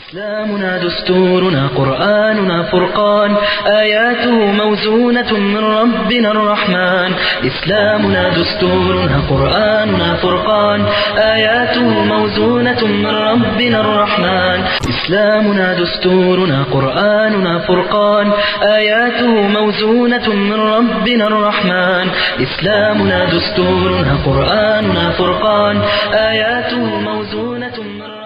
إسلامنا دستورنا قرآننا فرقان آياته موزونة من ربنا الرحمن إسلامنا دستورنا قرآننا فرقان آياته موزونة من ربنا الرحمن إسلامنا دستورنا قرآننا فرقان آياته موزونة من ربنا الرحمن إسلامنا دستورنا قرآننا فرقان آياته موزونة من ربنا الرحمن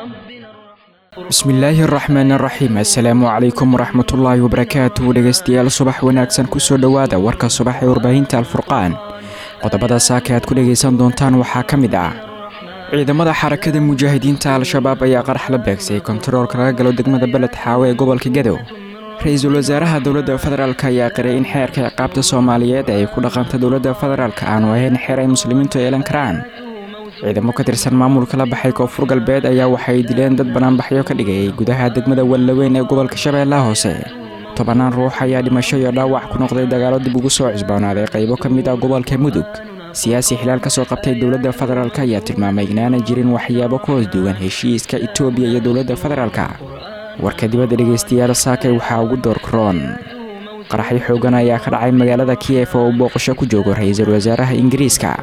bismillaahi araxmaan araxiim assalaamu calaykum waraxmatullaahi wabarakaatu dhegeystayaal subax wanaagsan kusoo dhowaada warka subax ee warbaahinta alfurqaan qodobada saaka aad ku dhegaysan doontaan waxaa ka mid ah ciidamada xarakada mujaahidiinta al-shabaab ayaa qarax la beegsay kontaroolka laga galo degmada beled xaawe ee gobolka gadow ra-iisul wasaaraha dowladda federaalk ayaa qiray in xeerka ciqaabta soomaaliyeed ay ku dhaqanta dowladda federaalk aanu ahayn xeer ay muslimiintu yeelan karaan ciidamo ka tirsan maamulka la baxay koonfur galbeed ayaa waxay dileen dad banaanbaxyo ka dhigayay gudaha degmada wallaweyn ee gobolka shabeellaha hoose tobannaan ruux ayaa dhimasho iyo dhaawac ku noqday dagaalo dib ugu soo cusboonaaday qaybo ka mid ah gobolka mudug siyaasi xilaal ka soo qabtay dowladda federaalk ayaa tilmaamay inaanay jirin waxyaabo ka hoos duwan heshiiska itoobiya iyo dowladda federaalka warka dibadda dhegaystayaal saakay waxaa ugu doorkaroon qaraxyo xoogan ayaa ka dhacay magaalada kiyef oo uu booqasho ku joogo ra-iisul wasaaraha ingiriiska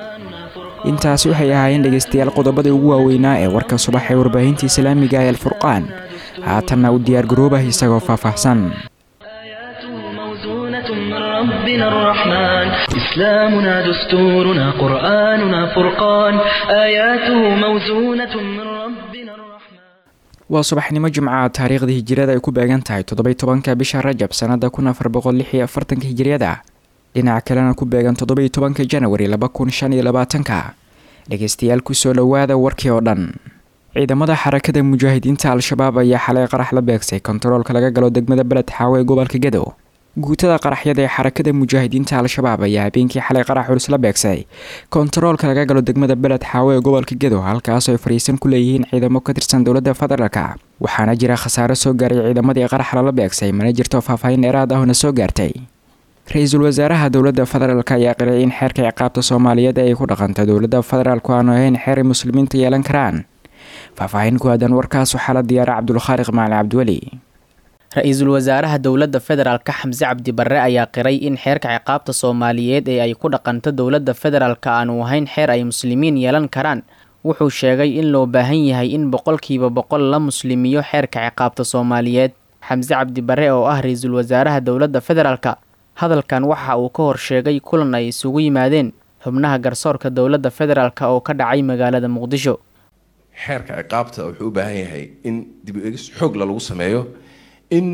intaasi waxay ahaayeen dhegaystayaal qodobadii ugu waaweynaa ee warka subax ee warbaahinta islaamiga ee alfurqaan haatanna u diyaargaroobah isagoo faahfaahsan آياته موزونة من ربنا الرحمن إسلامنا دستورنا قرآننا فرقان آياته موزونة من ربنا الرحمن waa subaxnimo jimca taariikhda hijiriyada ay ku beegan tahay toddoby tobanka bisha rajab sannada kun afar boqol lix iyo afartanka hijiriyada dhinaca kalena ku beegan toddoby tobanka janawari laba kun shan iyo labaatanka dhegeystayaal kusoo dhowaada warkii oo dhan ciidamada xarakada mujaahidiinta al-shabaab ayaa xalay qarax la beegsay kontaroolka laga galo degmada beled xaawe ee gobolka gadow guutada qaraxyada ee xarakada mujaahidiinta al-shabaab ayaa habeenkii xalay qarax culus la beegsay kontaroolka laga galo degmada beled xaawe ee gobolka gadow halkaasoo ay fariisan ku leeyihiin ciidamo ka tirsan dowladda federaalka waxaana jira khasaaro soo gaaray ciidamadii qarax lala beegsay mana jirto faahfaahin dheeraad ahna soo gaartay ra-iisul wasaaraha dowladda federaalk ayaa qiray in xeerka ciqaabta soomaaliyeed ay ku dhaqanta dowladda federaalku aanu ahayn xeer ay muslimiinta yeelan karaan faahfaahin ku aadan warkaas waxaa la diyaara cabdulkhaaliq macali cabdiweli ra-iisul wasaaraha dowladda federaalka xamse cabdi barre ayaa qiray in xeerka ciqaabta soomaaliyeed ee ay ku dhaqanto dowladda federaalka aanu ahayn xeer ay muslimiin yeelan karaan wuxuu sheegay in loo baahan yahay in boqolkiiba boqol la muslimiyo xeerka ciqaabta soomaaliyeed xamse cabdi barre oo ah ra-iisul wasaaraha dowladda federaalka hadalkan waxa uu ka hor sheegay kulan ay isugu yimaadeen xubnaha garsoorka dowladda federaalk oo ka dhacay magaalada muqdisho xeerka ciqaabta wuxuu u baahan yahay in dib u egis xoogla lagu sameeyo in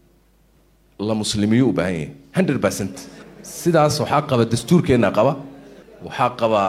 la muslimiyo u baahan yahay hundred percent sidaas waxaa qaba dastuurkeenna qaba waxaa qaba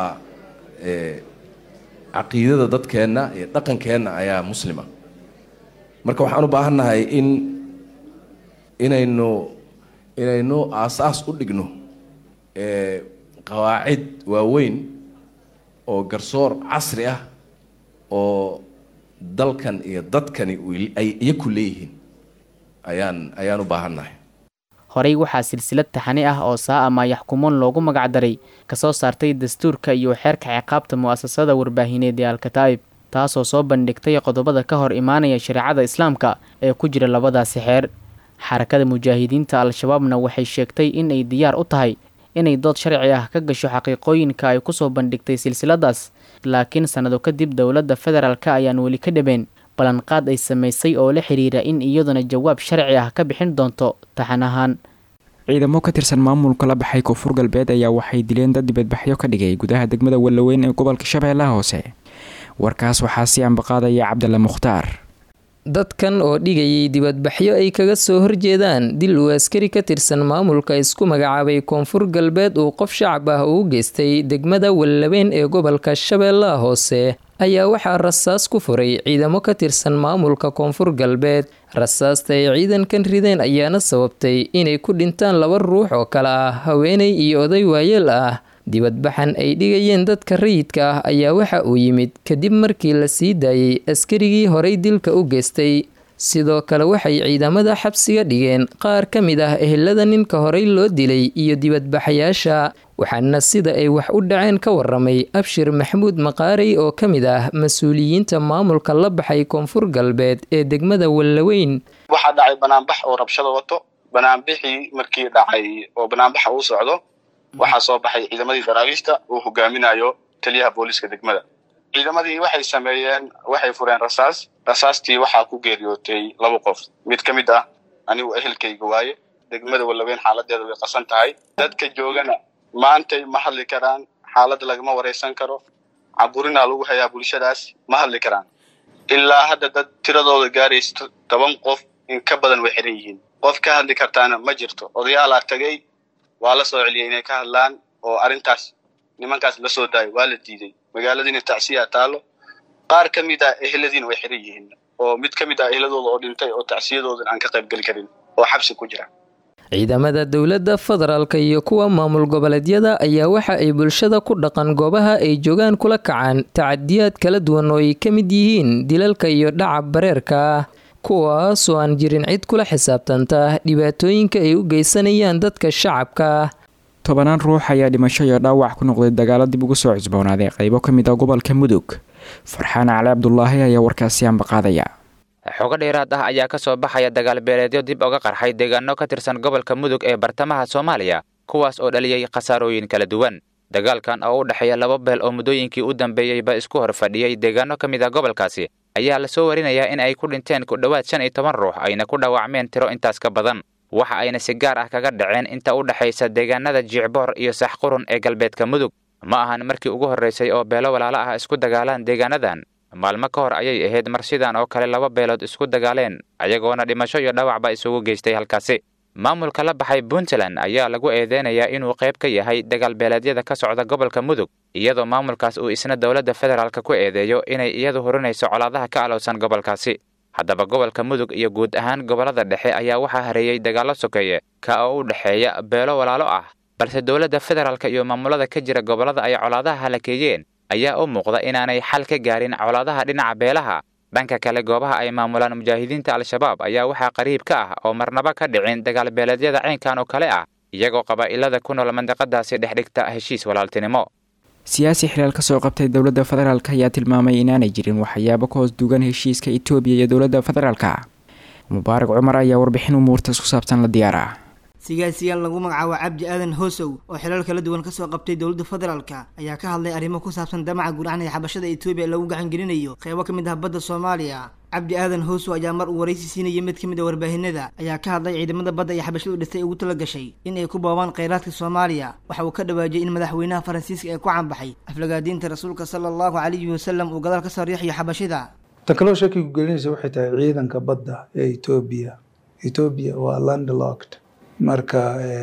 caqiidada dadkeenna iyo dhaqankeenna ayaa muslima marka waxaan u baahannahay in inaynu inaynu aasaas u dhigno qawaacid waaweyn oo garsoor casri ah oo dalkan iyo dadkani ay iyaku leeyihiin ayaan ayaan u baahannahay horey waxaa silsilad taxani ah oo saa ama yaxkumoon loogu magacdaray kasoo saartay dastuurka iyo xeerka ciqaabta mu'asasada warbaahineed ee alkataa'ib taasoo soo bandhigtay qodobada ka hor imaanaya shareecada islaamka ee ku jira labadaasi xeer xarakada mujaahidiinta al-shabaabna waxay sheegtay in ay diyaar u tahay inay dood sharci ah ka gasho xaqiiqooyinka ay kusoo bandhigtay silsiladaas laakiin sannado kadib dowladda federaalk ayaan weli ka dhabeen ballanqaad ay samaysay oo la xiriira in iyaduna jawaab sharci ah ka bixin doonto taxan ahaan ciidamo ka tirsan maamulka la baxay koonfur galbeed ayaa waxay dileen dad dibadbaxyo ka dhigay gudaha degmada wallaweyn ee gobolka shabeellaha hoose warkaas waxaa si ambaqaadaya cabdalla mukhtaar dadkan oo dhigayay dibadbaxyo ay kaga soo horjeedaan dil uu askari ka tirsan maamulka isku magacaabay koonfur galbeed uu qof shacab ah uu geystay degmada wallaweyn ee gobolka shabeellaha hoose ayaa waxaa rasaas ku furay ciidamo ka tirsan maamulka koonfur galbeed rasaasta ay ciidankan rideen ayaana sababtay inay ku dhintaan laba ruux oo kale ah haweeney iyo oday waayeel ah dibadbaxan ay dhigayeen dadka rayidka ah ayaa waxa uu yimid kadib markii la sii daayey askarigii horay dilka u geystay sidoo kale waxay ciidamada xabsiga dhigeen qaar ka mid ah ehelada ninka horey loo dilay iyo dibadbaxayaasha waxaana sida ay wax u dhaceen ka waramay abshir maxamuud maqaarey oo ka mid ah mas-uuliyiinta maamulka la baxay koonfur galbeed ee degmada wallaweyn waxaa dhacay banaanbax oo rabshada wato banaanbixii markii dhacay oo banaanbaxa uu socdo waxaa soo baxay ciidamadii daraawiishta uu hogaaminayo taliyaha booliiska degmada ciidamadii waxay sameeyeen waxay fureen rasaas rasaastii waxaa ku geeriyootay laba qof mid ka mid ah anigu ehelkayga waaye degmada wallaweyn xaaladeeda way qasan tahay dadka joogana maantay ma hadli karaan xaaladda lagama waraysan karo caburinaa lagu hayaa bulshadaas ma hadli karaan ilaa hadda dad tiradooda gaaraysa toban qof in ka badan way xiran yihiin qof ka hadli kartaana ma jirto odayaalaa tagay waa la soo celiyay inay ka hadlaan oo arrintaas nimankaas la soo daayo waa la diiday magaaladiina tacsiyaa taalo qaar ka mid ah eheladiina way xiran yihiin oo mid ka mid ah eheladooda oo dhintay oo tacsiyadoodan aan ka qayb geli karin oo xabsi ku jira ciidamada dowladda federaalka iyo kuwa maamul goboleedyada ayaa waxa ay bulshada ku dhaqan goobaha ay joogaan kula kacaan tacadiyaad kala duwan oo ay ka mid yihiin dilalka iyo dhaca bareerka kuwaasoo aan jirin cid kula xisaabtanta dhibaatooyinka ay u geysanayaan dadka shacabka tobanaan ruux ayaa dhimasho iyo dhaawac ku noqday dagaalo dib ugu soo cusboonaaday qaybo ka mid ah gobolka mudug farxaan cali cabdulaahi ayaa warkaasi ambaqaadaya xogo dheeraad ah ayaa ka soo baxaya dagaal beeleedyo dib uga qarxay deegaano ka tirsan gobolka mudug ee bartamaha soomaaliya kuwaas oo dhaliyey khasaarooyin kala duwan dagaalkan oo u dhexeeya laba beel oo muddooyinkii u dambeeyeyba isku hor fadhiyey deegaano ka mid ah gobolkaasi ayaa lasoo warinayaa in ay ku dhinteen ku dhowaad shan iyo toban ruux ayna ku dhaawacmeen tiro intaas ka badan waxa ayna si gaar ah kaga dhaceen inta u dhexaysa deegaanada jiicboor iyo saxqurun ee galbeedka mudug ma ahan markii ugu horraysay oo beelo walaalo ah isku dagaalaan deegaanadan maalmo ka hor ayay ahayd mar sidan oo kale laba beelood isku dagaaleen ayagoona dhimasho iyo dhawacba isugu geystay halkaasi maamulka la baxay puntland ayaa lagu eedeynayaa inuu qayb ka yahay dagaal beeleedyada ka socda gobolka mudug iyadoo maamulkaas uu isna dowladda federaalk ku eedeeyo inay iyadu hurinayso colaadaha ka alowsan gobolkaasi haddaba gobolka mudug iyo guud ahaan gobollada dhexe ayaa waxaa hareeyey dagaallo sokeeye ka oo u dhexeeya beelo walaalo ah balse dowladda federaalk iyo maamulada ka jira gobollada ay colaadaha halakeeyeen ayaa u muuqda inaanay xal ka gaarin colaadaha dhinaca beelaha dhanka kale goobaha ay maamulaan mujaahidiinta al-shabaab ayaa waxaa qariib ka ah oo marnaba ka dhicin dagaal beeleedyada caynkan oo kale ah iyagoo qabaa'ilada ku nool mandiqadaasi dhex dhigta heshiis walaaltinimo siyaasi xilaal ka soo qabtay dowladda federaalk ayaa tilmaamay inaanay jirin waxyaabo ka hoos duugan heshiiska etoobiya iyo dowladda federaalka mubaarak cumar ayaa warbixin umuurtaas ku saabsan la diyaara sigaasiyaal lagu magacaabo cabdi aadan hoosow oo xilal kala duwan kasoo qabtay dowladda federaalka ayaa ka hadlay arrimo ku saabsan damaca guracnaya xabashada etoobiya lagu gacangelinayo qeybo ka mid ah badda soomaaliya cabdi aadan hoosow ayaa mar uu waraysi siinayay mid ka mid a warbaahinada ayaa ka hadlay ciidamada badda iyo xabashadu dhistay ugu tala gashay in ay ku boobaan kheyraadka soomaaliya waxa uu ka dhawaajiyay in madaxweynaha faransiiska ee ku canbaxay aflagaadiinta rasuulka sala allahu calayhi wasalam uu gadaal kasoo riixayo xabashida tan kaloo shakigu gelinaysa waxay tahay ciidanka badda ee etoobiya etoobiya waa landlocked marka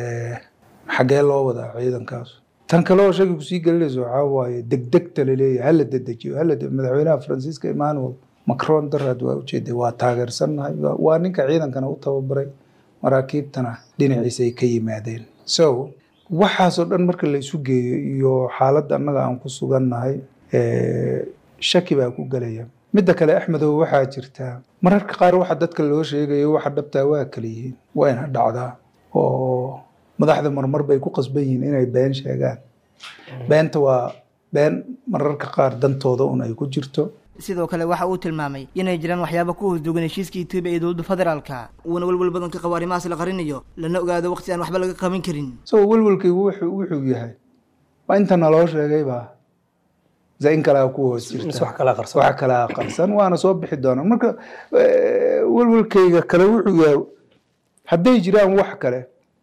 xaggee loo wadaa ciidankaas tan kale oo shaki kusii gelinaysa waxaa waaye degdegta laleeyahay hala dedejiyo hala madaxweynaha faransiiska emmanuel macron daraad waa ujeeday waa taageersannahay waa ninka ciidankana u tababaray maraakiibtana dhinaciisa ay ka yimaadeen so waxaasoo dhan marka la isu geeyo iyo xaaladda annaga aan ku sugannahay shaki baa ku gelaya midda kale axmedow waxaa jirtaa mararka qaar waxa dadka loo sheegayo waxa dhabtaa waa kala yihiin waa ina dhacdaa oo madaxda marmar bay ku qasban yihiin inay been sheegaan beenta waa been mararka qaar dantooda un ay ku jirto sidoo kale waxa uu tilmaamay inay jiraan waxyaaba ku hoosduugan heshiiska etoobiya iyo dowladda federaalka uuna welwel badan ka qabo arrimahaas la qarinayo lana ogaado waqti aan waxba laga qaban karin isagoo welwelkaygu wuxuu wuxuu yahay waa inta naloo sheegaybaa in kalea ku hoos jirta wax kalaa qarsan waana soo bixi doonaa marka welwelkayga kale wuxuu yahay hadday jiraan wax kale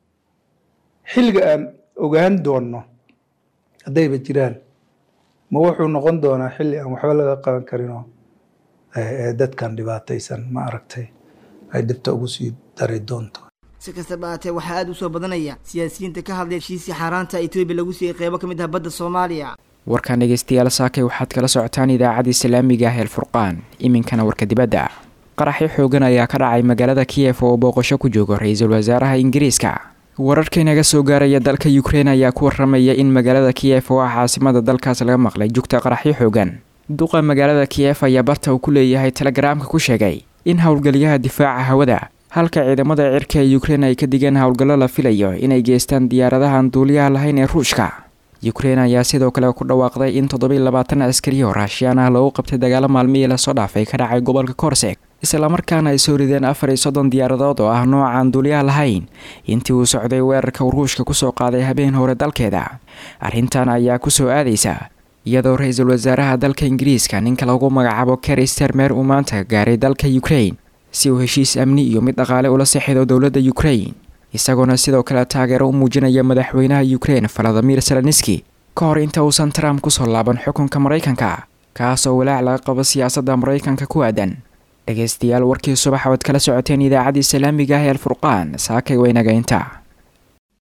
xilliga aan ogaan doonno haddayba jiraan ma wuxuu noqon doonaa xilli aan waxba laga qaban karinoo dadkan dhibaataysan ma aragtay ay dhibta ugu sii dari doonto si kastaba aatee waxaa aada u soo badanaya siyaasiyiinta ka hadlay heshiisii xaaraanta etoobiya lagu siiyey qeybo ka mid ah badda soomaaliya warkan dhegeystayaal saakay waxaad kala socotaan idaacadda islaamiga ah el furqaan iminkana warka dibadda qaraxyo xoogan ayaa ka dhacay magaalada kiyef oo booqasho ku joogo ra-iisul wasaaraha ingiriiska wararka inaga soo gaaraya dalka ukrein ayaa ku waramaya in magaalada kiyef oo ah caasimada dalkaas laga maqlay jugta qaraxyo xoogan duqa magaalada kiyef ayaa barta uu ku leeyahay telegaraamka ku sheegay in howlgaliyaha difaaca hawada halka ciidamada cirka ee ukrein ay ka digeen howlgallo la filayo inay geystaan diyaaradahan duuliyaha lahayn ee ruushka ukrein ayaa sidoo kale ku dhawaaqday in toddobiiy labaatan askari oo raashiyaan ah lagu qabtay dagaalo maalmihii lasoo dhaafay ka dhacay gobolka korseg islamarkaana ay soo rideen afar iyo soddon diyaaradood oo ah noocaan duuliyaha lahayn intii uu socday weerarka uu ruushka kusoo qaaday habeen hore dalkeeda arrintan ayaa kusoo aadaysa iyadoo ra-iisul wasaaraha dalka ingiriiska ninka lagu magacaabo keri stermer uu maanta gaaray dalka ukrain si uu heshiis amni iyo mid dhaqaale ula sexido dowladda ukrain isagoona sidoo kale taageero u muujinaya madaxweynaha ukrein valadimir zelenski ka hor inta uusan trump kusoo laaban xukunka maraykanka kaasoo walaac laga qabo siyaasadda maraykanka ku aadan dhegaystayaal warkii subax oad kala socoteen idaacaddii islaamiga ah ee alfurqaan saakay waynaga inta